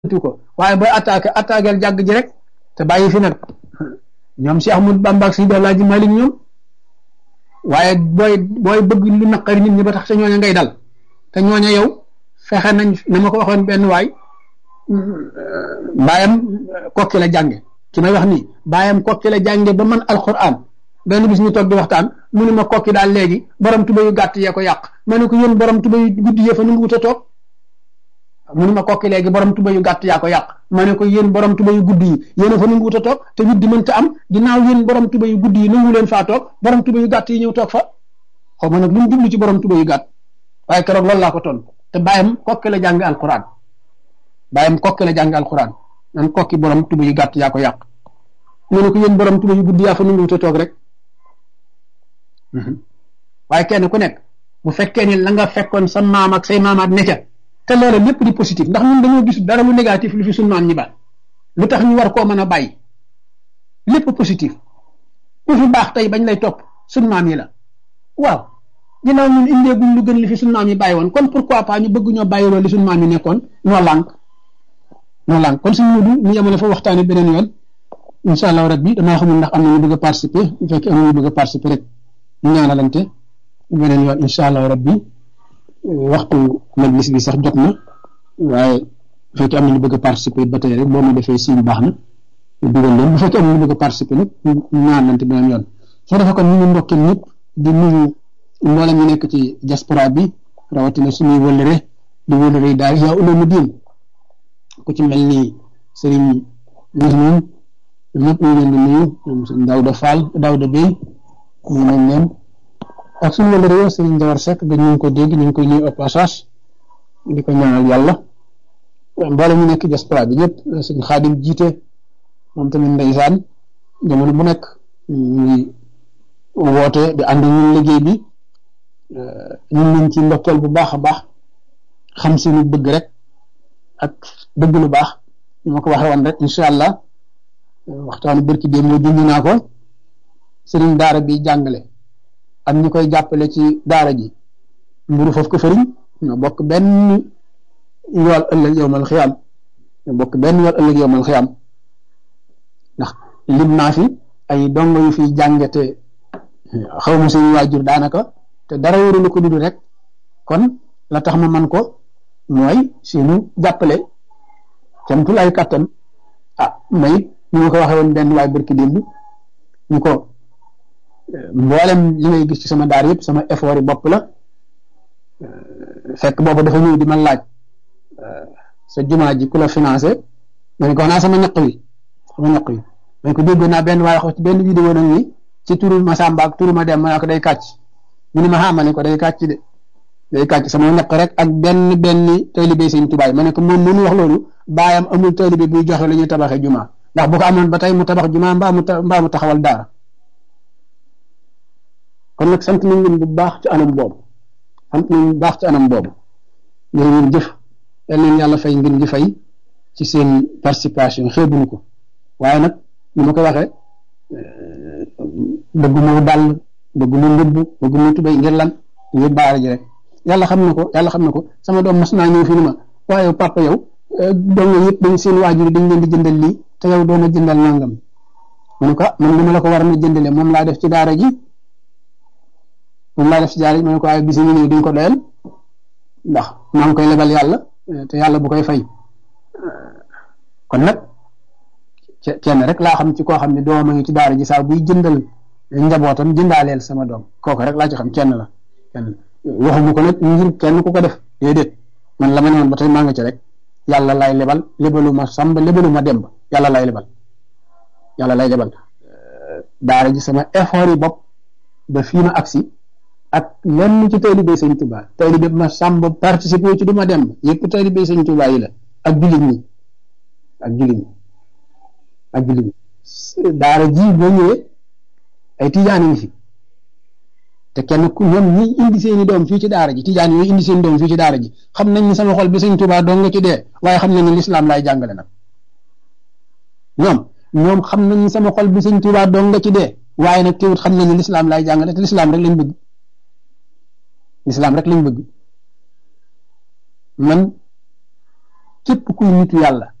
tu ko waaye booy attaqué attaqué jàgg ji rek te bàyyi fi nag ñoom si Ahmadu Bamba ak si Alaaji Malik ñoom waaye booy booy bëgg lu naqari nit ñi ba tax te ñooña ngay dal te ñooña yow fexe nañ na ma ko waxoon benn waay baayam kokki la jànge ki may wax nii baayam kokki la jànge ba man alquran benn bis ñu toog di waxtaan mu ne ma kokki daal léegi borom tuba yu gàtt yee ko yàq ma ne ko yéen borom tuba yu guddi yee fa nu ngi wut a toog mu ne ma kokki léegi borom tuba yu gàtt yaa ko yàq ma ne ko yéen borom tuba yu guddi yi yéen a fa nu ngi wut a toog te guddi mënta am ginnaaw yéen borom tuba yu guddi yi nangu leen faa toog borom tuba yu gàtt yi ñëw toog fa xaw ma nag lu mu jublu ci borom tuba yu gàtt waaye keroog loolu laa ko ton te bàyyam kokki la jàng alquran bàyyam kokki la jàng alquran nan kokki borom tuba yu gàtt yaa ko yàq mu ne ko yéen borom tuba yu guddi yaa fa nu ngi wut a toog rek waaye kenn ku nekk bu fekkee ni la nga fekkoon sa maam ak say maamaat ne ca te loola lépp di positif ndax ñun dañoo gis dara lu négatif lu fi suñu maam ñi ba lu tax ñu war koo mën a bàyyi lépp positif ku fi baax tey bañ lay topp suñu maam yi la waaw ginnaaw ñun indeeguñ lu gën li fi suñu maam yi bàyyi woon kon pourquoi pas ñu bëgg ñoo bàyyi loolu li suñu maam yi nekkoon noo lànk noo lànk kon suñu mudu ñu yemale fa waxtaane beneen yoon incha allah rabbi damaa xamul ndax am na ñu bëgg a participer bu fekkee am na ñu bëgg a participer rek ñu ñaanalante beneen yoon incha allah rabbi waxtu majlis bi sax jot na waaye bu fekkee am na ñu bëgg a participer ba tey rek boo ma defee signe baax na dugal leen bu fekkee am na ñu bëgg a participer nag ñu ñaanalante beneen yoon soo defee kon ñu ngi ndokkeel ñëpp di nuyu mboolem ñu nekk ci diaspora bi rawatina suñuy wëllëre di wëllëre yi daal yaa uloomu diin ku ci mel ni sëriñ Mouhamed ñëpp ñu leen di nuyu ñoom sëriñ Daouda Fall Daouda Bey ñu nañ leen ak suñu wëllëre yoo sëriñ Jawar Seck ba ñu ngi ko dégg ñu ngi koy nuyu au passage di ko ñaanal yàlla mboolem ñu nekk diaspora bi ñëpp sëriñ Xaadim jiite moom tamit ndeysaan jamono bu nekk ñu ngi woote di ànd ñun liggéey bi ñun nañ ci ndokkeel bu baax a baax xam si lu bëgg rek ak bëgg lu baax ñu ma ko waxee woon rek incha allah waxtaanu bërki dee moo junj naa ko sëriñ daara bi jàngale am ñu koy jàppale ci daara ji mburu foofu ko fëriñ ñoo bokk benn yool ëllëg yowmal xiyaam ñoo bokk benn yool ëllëg yowmal xiyaam ndax lim naa fi ay dongo yu fi jàngate xaw ma seen waajur daanaka te dara wóorulu ko dudu rek kon la tax ma man ko mooy seenu jàppale camtul ay kattan ah mayit ñu ma ko waxee woon benn waay barki démb ñu ko mboolem li ngay gis ci sama daar yëpp sama effort yi bopp la fekk boobu dafa ñëw di ma laaj sa jumaa ji ku la financé ma ne ko naa sama ñaq wi sama ñaq wi ma ne ko dégg naa benn waaye wax ci benn vidéo nag ni ci turu ma Samba ak turu ma dem ma ne ko day kàcc mu ne ma xaama ne ko day kàcc de day kàcc sama ñaq rek ak benn benn taalibe sëñ tubaay ma ne ko moom mënu wax loolu baayam amul taalibe buy joxe la ñuy tabaxee jumaa ndax bu ko amoon ba tey mu tabax jumaa mbaa mu mbaa mu taxawal daara kon nag sant nañ leen bu baax ci anam boobu sant nañ bu baax ci anam boobu jërë ngeen jëf yal leen yàlla fay ngeen di fay ci seen participation xeebuñu ko waaye nag ni ma ko waxee bëgguma dàll bëgguma mbubb bëgguma tubéy ngir lan ngir baara ji rek yàlla xam na ko yàlla xam na ko sama doom mas naa ñëw fi ni ma waaye papa yow doom yëpp dañ seen waajur dañ leen di jëndal lii te yow doona jëndal nangam mu ne ko man li ma la ko war a jëndale moom laa def ci daara ji moom laa def ci daara ji ma ne ko waaye bisi ñu ñëw duñ ko doyal ndax maa ngi koy lebal yàlla te yàlla bu koy fay kon nag kenn rek laa xam ci koo xam ne doom a ngi ci daara ji saa buy jëndal njabootam jëndaaleel sama doom kooku rek laa ci xam kenn la kenn waxuma ko nag ngir kenn ku ko def déedéet man la ma ne woon ba tey maa nga ci rek yàlla lay lebal lebalu ma sàmba lebalu ma demb yàlla lay lebal yàlla lay lebal daara ji sama effort yi bopp ba fii ma agsi ak lenn ci taalibe sëñ Tuubaa taalibe ma sàmba participer ci du ma demb yëpp taalibe sëñ Tuubaa yi la ak jullit ñi ak jullit ñi ak jullit ñi daara ji boo ñëwee ay tijaan ngi fi te kenn ku ñoom ñi indi seeni doom fii ci daara ji tijaan yooyu indi seen doom fii ci daara ji xam nañ ni sama xol bi sëñ Tuubaa dong nga ci dee waaye xam nañ ni lislaam laay jàngale nag ñoom ñoom xam nañ ni sama xol bi sëñ Tuubaa dong nga ci dee waaye nag teewut xam nañ ni lislaam laay jàngale te lislaam rek lañ bëgg lislaam rek lañ bëgg man képp kuy nitu yàlla